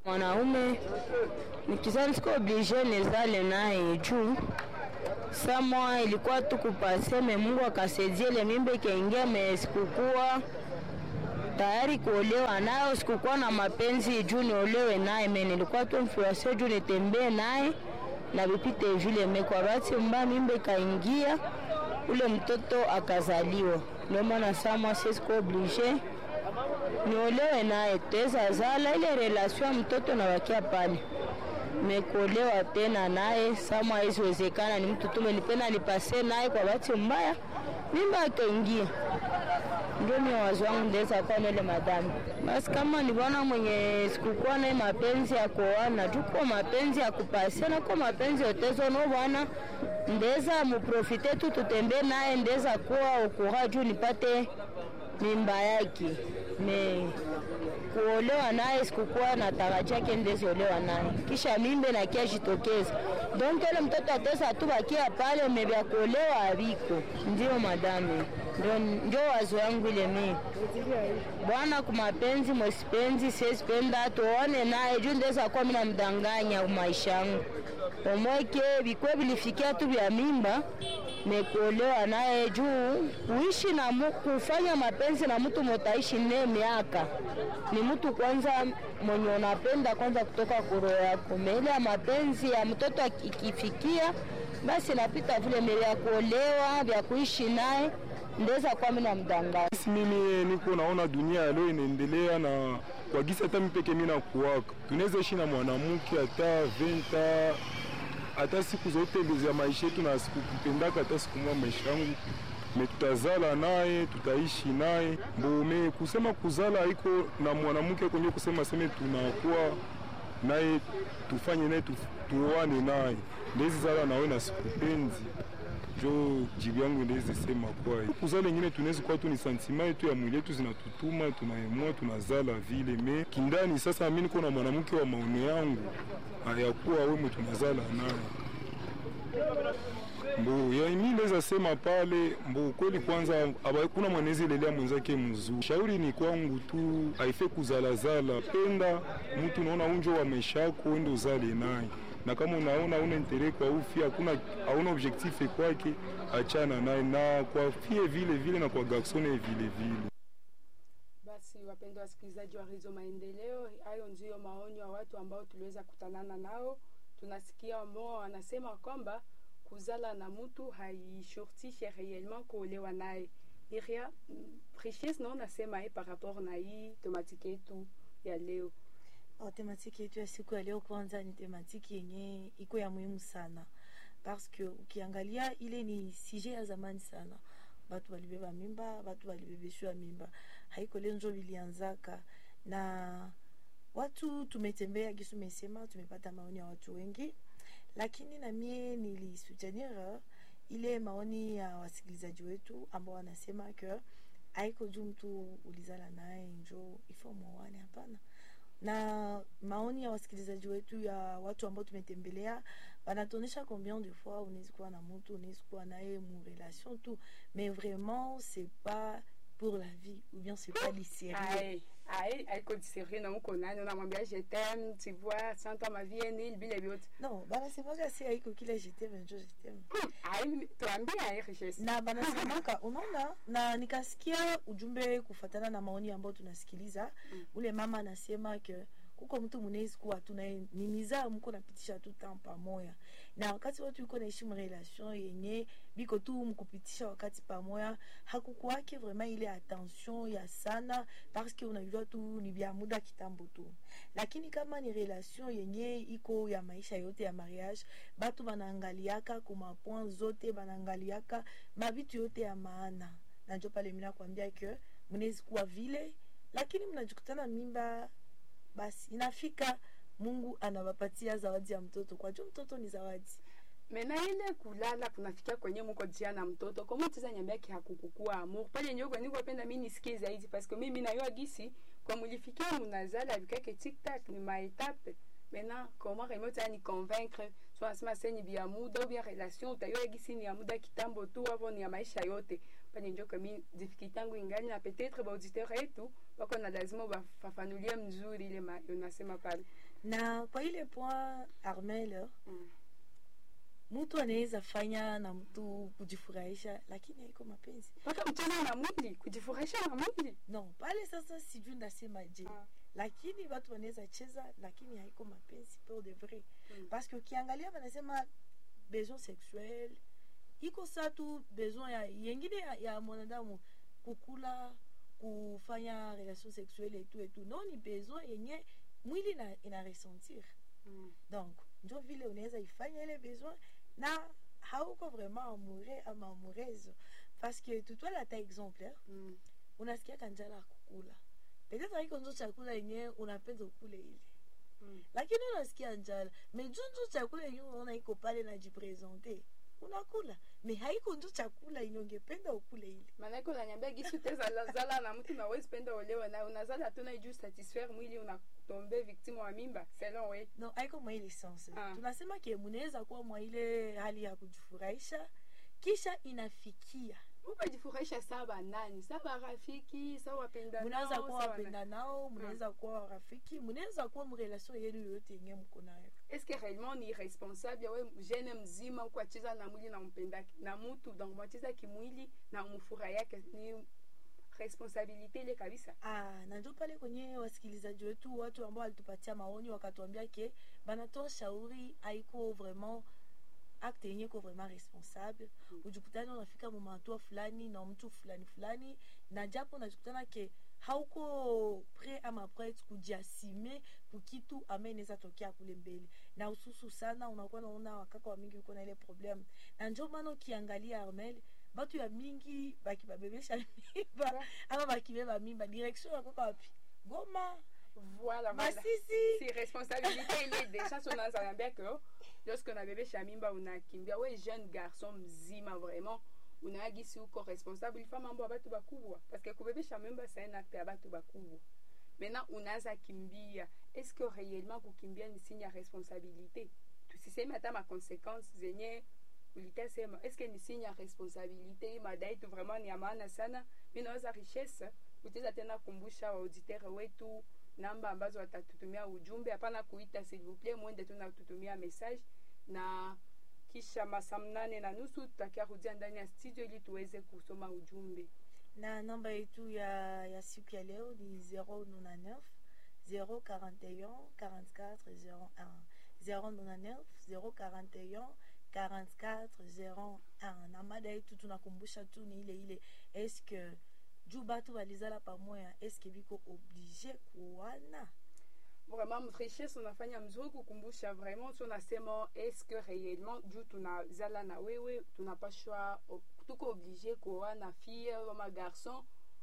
mwanaume nikizani siko oblige nizale naye juu samwa ilikuwa tu kupaseme Mungu akasaidia ile mimba ikaingia, me sikukuwa tayari kuolewa nayo, sikukuwa na mapenzi juu niolewe naye, me nilikuwa tu mfurasio juu nitembee naye na vipite vile. Me kwa bahati mbaya mimba ikaingia, ule mtoto akazaliwa. Ndio maana samwa siko oblige niolewe naye, tutaweza zala ile relation ya mtoto na wakia pale mekuolewa tena naye sama haisiwezekana, ni mtu tumenipenda nipase naye, kwa bahati mbaya mimba akaingia. Ndio mimi wazo wangu ndeza kwa nile madamu. Basi kama ni bwana mwenye sikukuwa naye mapenzi ya kuoana, tuko mapenzi ya kupasiana, kwa mapenzi yotezo no bwana ndeza muprofite tu tutembee naye, ndeza kuwa ukura juu nipate mimba yake me kuolewa naye sikukuwa na tarajia ke ndeziolewa naye, kisha mimbe na kia jitokeza donc ile mtoto atesa tu bakia pale mebya kuolewa abiko. Ndio madame, ndio ndio wazo yangu ile mimi bwana kumapenzi mwesipenzi siesipenda tuone naye juu ndeza kuwa mina mdanganya maisha yangu omweke bikwe bilifikia tu vya mimba mekuolewa naye juu kuishi na mu, kufanya mapenzi na mtu motaishi ne miaka ni mtu kwanza mwenye unapenda kwanza kutoka kuro yako meile ya mapenzi ya mtoto ikifikia basi napita vile mele ya kuolewa vya kuishi naye ndeza kwa mina mdanganya mimi niko naona dunia ya leo inaendelea na kwa gisi hata mipeke mimi nakuwaka tunaweza ishi na mwanamke hata venta hata siku zote za maisha yetu na sikupendaka hata siku moja maisha yangu me tutazala naye tutaishi naye mbome kusema kuzala iko na mwanamke kwenye kusema seme tunakuwa naye tufanye naye tuoane naye ndezi zala nawe na sikupenzi jo jibu yangu ndezi sema kwa kuzala ingine tunaweza kuwa tu ni santima yetu ya mwili yetu zinatutuma tunaemua tunazala vile me kindani sasa mimi niko na mwanamke wa maono yangu hayakuwa wewe tunazala naye mbo ya mimi naweza sema pale mbo kweli kwanza kuna mwanezi lelea mwenzake mzuri shauri ni kwangu tu haife kuzalazala penda mtu unaona unjo wa maisha yako ende uzale naye na kama unaona una intere kwa ufi hakuna hauna objectif kwake achana naye na kwa fie vile vile na kwa garsone vile vile basi wapendwa wasikilizaji wa Redio Maendeleo, hayo ndiyo maonyo ya watu ambao tuliweza kutanana nao. Tunasikia ambao wanasema kwamba kuzala na mtu haishurtishe réellement kuolewa naye. Iria Precious nao nasema eh, par rapport na hii tematiki yetu ya leo. Oh, tematiki yetu ya siku ya leo kwanza ni tematiki yenye iko ya muhimu sana parce que ukiangalia ile ni sije ya zamani sana batu balibeba mimba batu balibebeshwa mimba haiko leo njo vilianzaka na watu tumetembea kisu mesema tumepata maoni ya watu wengi lakini na mie nilisutenir ile maoni ya wasikilizaji wetu ambao wanasema ke haiko juu mtu ulizala naye njo ifo mwoane hapana na maoni ya wasikilizaji wetu ya watu ambao tumetembelea wanatuonyesha combien de fois unawezi kuwa na mtu unawezi kuwa naye mu relation tu mais vraiment c'est pas pour la vie ou bien c'est pas du sérieux Aïe, haiko sérieux na uko nani unamwambia je t'aime tu vois sans toi ma vie est nulle bila vyote non banasemaka si haiko kila je t'aime njo je t'aime Aïe, tuambie aïe richesse na banasemaka unaona na nikasikia ujumbe kufatana na maoni ambayo tunasikiliza Mm. ule mama anasema ke kuko mtu mnawezi kuwa tunanimiza mko napitisha tu temps pamoya na wakati watu iko naishi relation yenye biko tu mkupitisha wakati pamoya hakukuwake vraiment ile attention ya sana parce que unajua tu ni vya muda kitambo tu lakini kama ni relation yenye iko ya maisha yote ya mariage batu banaangaliaka kuma point zote banaangaliaka mabitu yote ya maana na njo pale mina kuambia ke mnawezi kuwa vile lakini mnajikutana mimba basi inafika mungu anawapatia zawadi ya mtoto kwa juu mtoto ni zawadi mena ile kulala kunafikia kwenye muko jia na mtoto kama tiza nyambia ki hakukukua amour pale ndio kwenye kupenda mimi nisikie zaidi parce que mimi na yo gisi kwa mulifikia munazala vikake tic tac ni ma étape maintenant comment remote ni convaincre so asema seni bia muda ou bien relation utayo gisi ni ya muda kitambo tu hapo ni ya maisha yote pale ndio kama difficulté yangu ingali na peut-être ba auditeur yetu wako na lazima bafafanulie mzuri ile ma- unasema pale na kwa ile point armel Mm. mtu anaweza fanya na mtu kujifurahisha lakini haiko mapenzi mpaka mcheza na mwili kujifurahisha na mwili no pale sasa sijui ndasema je Ah. lakini watu wanaweza cheza lakini haiko mapenzi pour de vrai Mm. parce que ukiangalia wanasema besoin sexuel iko sa tu besoin ya yengine ya, ya mwanadamu kukula kufanya relation sexuelle etu etu no ni besoin yenye mwili ina, ina ressentir Mm. donc njo vile unaweza ifanya ile besoin na hauko vraiment amoureux ama amoureuse parce que tutwala ta exemple eh? Mm. unasikiaka njala ya kukula peut-être haiko njo chakula yenye unapenda ukule ile Mm. lakini unasikia njala me juu njo chakula yenye unaona iko pale najipresente unakula me haiko njo chakula yenye ungependa ukule ile maanake unanyambia gisi utezalazala na mtu nawezi penda olewa naye unazala tuna juu satisfaire mwili unatombe victime wa mimba selon we no haiko mwa ile sense Ah. tunasema ke munaweza kuwa mwa ile hali ya kujifurahisha kisha inafikia ukajifurahisha saa banani saa barafiki saa wapenda munaweza kuwa wapenda nao munaweza kuwa rafiki munaweza kuwa mrelation yenu yoyote yenye mko nayo eske réellement ni responsable we jeune mzima uko acheza na mwili na mpenda na mutu donc mwacheza kimwili na mfuraha yake ni responsabilité ile kabisa Ah, na ndio pale kwenye wasikilizaji wetu watu ambao walitupatia maoni wakatuambia ke banatoa shauri haiko vraiment acte yenye ko vraiment responsable Mm. ujikutani unafika mumahatua fulani na mtu fulani fulani na japo unajikutana ke hauko pre ama prete kujiasime kukitu ambaye inaweza tokea kule mbele na ususu sana unakuwa naona wakaka wa mingi uko na ile problem na njo maana ukiangalia armel batu ya mingi bakibabebesha mimba ama bakibeba mimba direction yakoka wapi goma voilà voilà masisi si responsabilité ile déjà so unaanza niambia que lorsque unabebesha mimba unakimbia we jeune garçon mzima vraiment unaagisi uko responsable ifa mambo ya batu bakubwa parce que kubebesha mimba c'est un acte ya batu bakubwa maintenant unaanza kimbia est ce que réellement kukimbia ni signe ya responsabilité tusiseme hata maconséquence zenye ulitasema est ce que ni signe ya responsabilité madai tu vraiment ni ya maana sana mi naweza richesse utaweza tena kumbusha waauditere wetu namba ambazo watatutumia ujumbe hapana kuita s'il vous plaît mwende tu natutumia message na kisha masaa mnane na nusu tutakia rudia ndani ya studio ili tuweze kusoma ujumbe na namba yetu ya, ya siku ya leo ni 099 041 44 01 099 041 44 01 na mada yetu tunakumbusha tu ni ile ile eske juu batu balizala pamoya eske biko oblige kuwana vraiment richesse unafanya mzuri kukumbusha vraiment tu unasema est-ce que réellement juu tunazala na wewe tunapashwa tuko oblige kuoa na fille ama garçon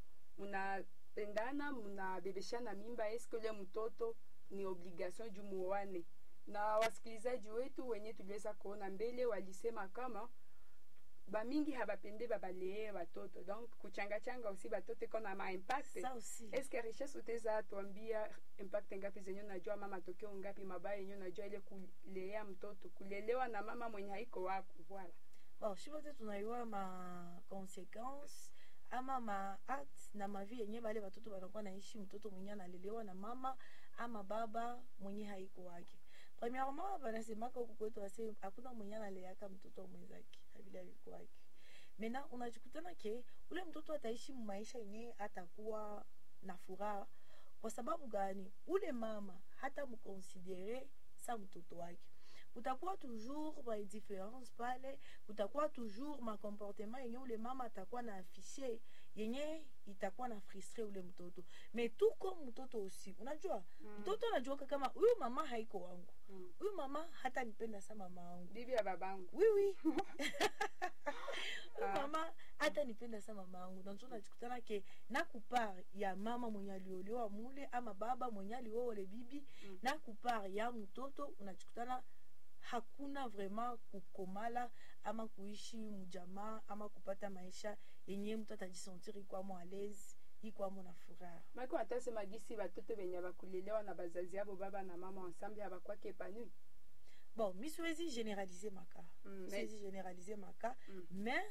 munapendana munabebeshana mimba est-ce que ule mtoto ni obligation juu muoane na wasikilizaji wetu wenye tuliweza kuona mbele walisema kama bamingi habapende babalee batoto donc kuchangachanga usi batoto iko na maimpact sa aussi eske richesse uteza tuambia impact ngapi zenye unajua ama matokeo ngapi mabaya yenye unajua ile kulea mtoto kulelewa na mama mwenye haiko wako voilà bon shi bote tunayua ma conséquence ama ma acte na mavi yenye bale batoto banakuwa naishi mtoto mwenye analelewa na mama ama baba mwenye haiko wake premièrement banasemaka huku kwetu wase hakuna mwenye analeaka mtoto wa mwenzake abili aliko wake mena unajikutana ke ule mtoto ataishi maisha yenye atakuwa na furaha kwa sababu gani ule mama hata mkonsidere sa mtoto wake kutakuwa toujours baindifference pale kutakuwa toujours macomportement yenye ule mama atakuwa na afishe yenye itakuwa na frustre ule mtoto me tuko mtoto usi unajua Mm. mtoto anajuaka kama huyu mama haiko wangu Mm. huyu mama hata nipenda sa mama wangu bibi ya babangu oui oui huyu Ah. mama hata nipenda sa mama wangu nanjo najikutana ke na kupar ya mama mwenye aliolewa mule ama baba mwenye alioa ule bibi Mm. na kupar ya mtoto unajikutana hakuna vraiment kukomala ama kuishi mjamaa ama kupata maisha yenye mtu atajisentir ikwamo alese ikwamo na furaha maki watasema gisi batoto benye bakulelewa na bazazi yabo baba na mama ensemble abakwaki epanui bon mi siwezi généraliser maka Mm, siwezi généraliser maka Mm. mais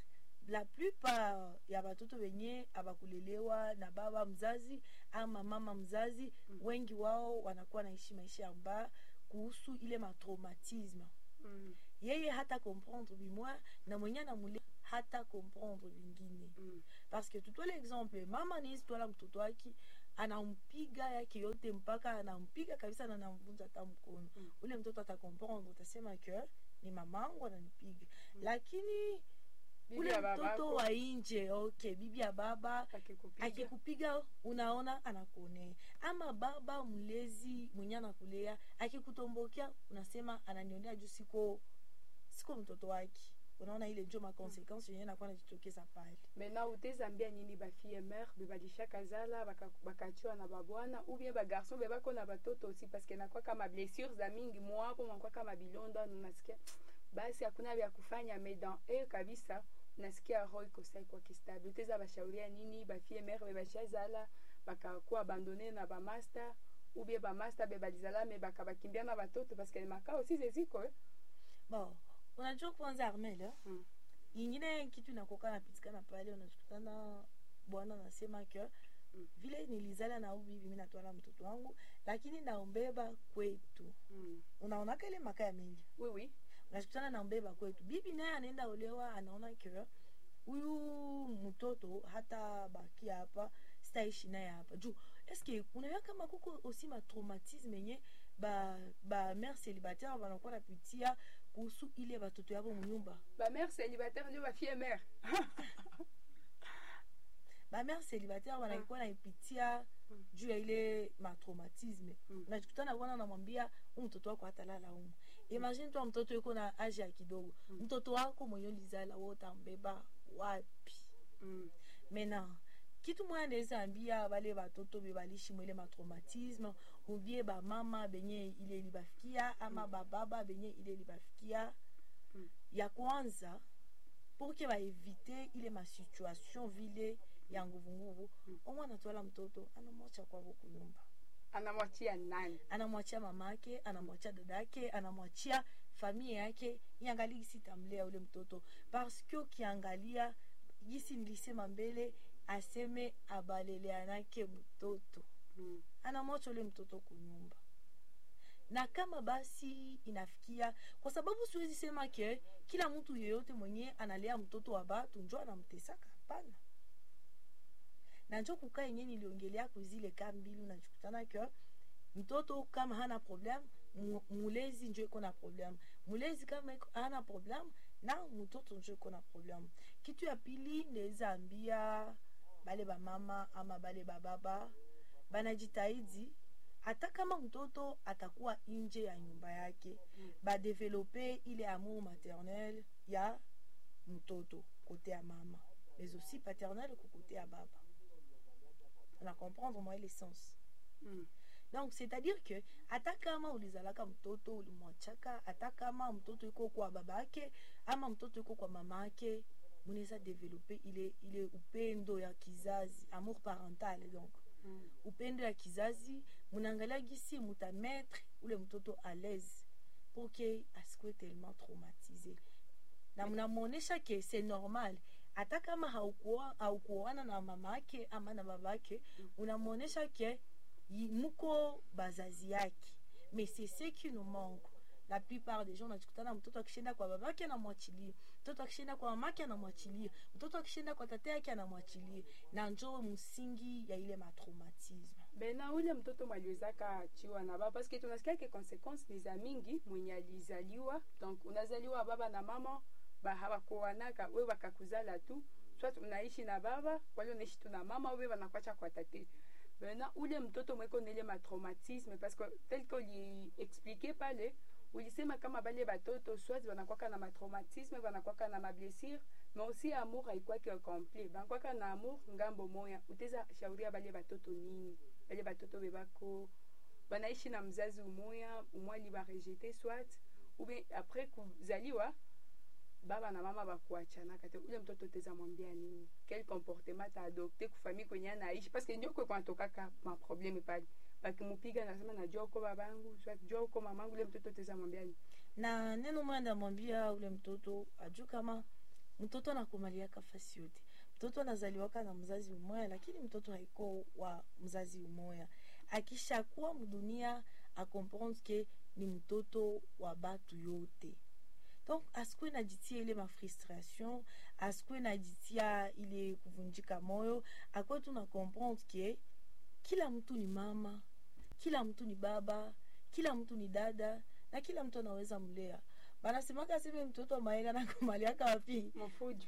la plupart ya batoto wenye abakulelewa na baba mzazi ama mama mzazi Mm. wengi wao wanakuwa naishi maisha ya mbaya kuhusu ile matraumatisme Mm, yeye hata comprendre bimwa na mwenye anamule hata comprendre vingine mm, parce que tutwale exemple mama anaizi twala mtoto wake anampiga yake yote mpaka anampiga kabisa na anamvunja hata mkono Mm. ule mtoto atakomprendre utasema ke ni mamangu ananipiga Mm. lakini bibi ule ya mtoto babako wa nje okay bibi ya baba akikupiga akikupiga unaona anakuonea ama baba mlezi mwenye anakulea akikutombokea unasema ananionea juu siko siko mtoto wake unaona ile njo makonsequence yenye nakuwa najitokeza pale maintenant utezambia nini bafille mare be balishaka zala baka- bakachiwa na babwana ou bien bagarson be bako na batoto aussi parce que nakwaka mablessure za mingi mwapo mwakwaka mabilonda unasikia basi hakuna vya kufanya mais dans e kabisa unasikia roho ikosa ikuwa kistable uteza bashauria nini bafille mare be bashazala bakakuwa abandone na bamaster ou bien bamaster be balizala me bakabakimbia na batoto parce que maka aussi zeziko eh? bon unajua kwanza armel Mm. ingine kitu inakoka napitikana pale unachukutana bwana nasema ke Mm. vile nilizala na ubibi mimi natwala mtoto wangu lakini naombeba kwetu mm. unaonaka ile maka ya mingi oui oui unachukutana na mbeba kwetu bibi naye anaenda olewa anaona ke huyu mtoto hata baki hapa sitaishi naye hapa juu eske unajua kama kuko aussi matraumatisme yenye ba, ba mare célibataire banakuwa napitia kuhusu ile batoto yabo munyumba bamare célibataire ndio bafille mare bamare célibataire banakuwa naipitia Mm. juu ya ile matraumatisme Mm. unajikutana bwana namwambia huu mtoto wako hatalala umu imagine twa mtoto yuko na age ya kidogo Mm. mtoto wako mwenye ulizala wo utambeba wapi mm. mena kitu moya naweza ambia bale batoto be balishi mwele matraumatisme ubie bamama benye ile libafikia ama bababa benye ile libafikia Mm. ya kwanza pour ke baevite ile masituation vile ya nguvunguvu Mm. omwana twala mtoto anamwacha kwavo kunyumba anamwachia nani anamwachia mamake anamwachia dadake anamwachia familia yake iangalie gisi tamlea ule mtoto parce que ukiangalia gisi nilisema mbele aseme abaleleanake mtoto mm. anamwacha ule mtoto kunyumba na kama basi inafikia kwa sababu siwezi sema ke kila mtu yeyote mwenye analea mtoto wa batu njo anamtesaka hapana na njo kukaa yenye niliongelea kuzile ka mbili unajikutana ke mtoto kama hana problem mu- mulezi njo iko na problem mulezi kama iko- hana problem na mtoto njo iko na problem kitu ya pili ndeza ambia bale bamama ama bale bababa banajitahidi hata kama mtoto atakuwa nje ya nyumba yake Mm. badevelope ile amour maternel ya mtoto kote ya mama mais aussi paternel ko kote ya baba na comprendre moi l'essence Mm. donc c'est-à-dire que hata kama ulizalaka mtoto ulimwachaka hata kama mtoto iko kwa baba yake ama mtoto iko kwa mama yake munaweza develope ile ile upendo ya kizazi amour parental donc Mm. upendo ya kizazi munaangalia gisi mutametre ule mtoto à l'aise pour que asikuwe tellement traumatisé na mnamwonyesha ke c'est normal hata kama haukuoa- haukuoana na mama yake ama na baba yake unamwonyesha ke yi- muko bazazi yake mais c'est ce qui nous manque la plupart des gens unajikutana mtoto akishinda kwa baba yake anamwachilia mtoto akishinda kwa mama yake anamwachilia mtoto akishinda kwa tata yake anamwachilia na njo msingi ya ile matraumatisme bena ule mtoto mwaliwezaka achiwa na baba paske tunasikia ke consequence ni za mingi mwenye alizaliwa donc unazaliwa baba na mama ba hawakuanaka we wakakuzala tu soit unaishi na baba wale unaishi tu na mama we wanakwacha kwa tate bena ule mtoto mweko nele matraumatisme parce que tel que uliexplike pale ulisema kama bale batoto soit wanakwaka na matraumatisme wanakwaka na mablessure mais aussi amour haikwaki complet banakwaka na amour ngambo moya uteza shauria bale batoto nini bale batoto bebako banaishi na mzazi umoya umwali barejete soit ou bien après kuzaliwa baba na mama bakuachanaka te ule mtoto teza mwambia nini quel comportement taadopte kufamii kwenye anaishi paske ndio kwe kwanatokaka maprobleme pale bakimupiga nasema najua uko babangu soit jua uko mamangu ule mtoto teza mwambia nini na neno moya ndamwambia ule mtoto ajuu kama mtoto anakomaliaka fasi yote mtoto anazaliwaka na mzazi umoya lakini mtoto haiko wa mzazi umoya akishakuwa mdunia akomprendre ke ni mtoto wa batu yote donc asikuwe najitia ile mafrustration asikuwe najitia ile kuvunjika moyo akuwe tu na comprendre ke kila mtu ni mama kila mtu ni baba kila mtu ni dada na kila mtu anaweza mlea banasemaka seme mtoto wa maela nakomaliaka wapi mafujo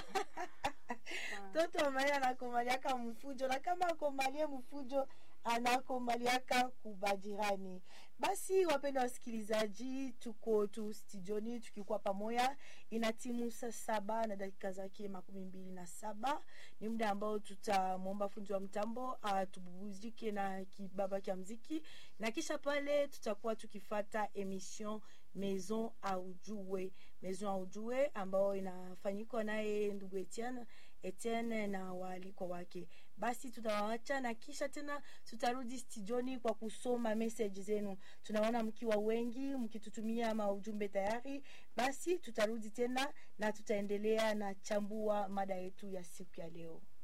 mtoto wa maela anakomaliaka mfujo na kama akomalie mfujo anakomaliaka kubajirani basi wapenda wasikilizaji tuko tu studioni tukikuwa pamoja ina timu saa saba na dakika zake makumi mbili na saba ni muda ambao tutamwomba fundi wa mtambo atububuzike na kibaba kya mziki na kisha pale tutakuwa tukifata emission maison aujue maison aujue ambao inafanyikwa naye ndugu etienne etienne na waalikwa wake basi tutawawacha na kisha tena tutarudi studioni kwa kusoma message zenu tunaona mkiwa wengi mkitutumia maujumbe tayari basi tutarudi tena na tutaendelea na chambua mada yetu ya siku ya leo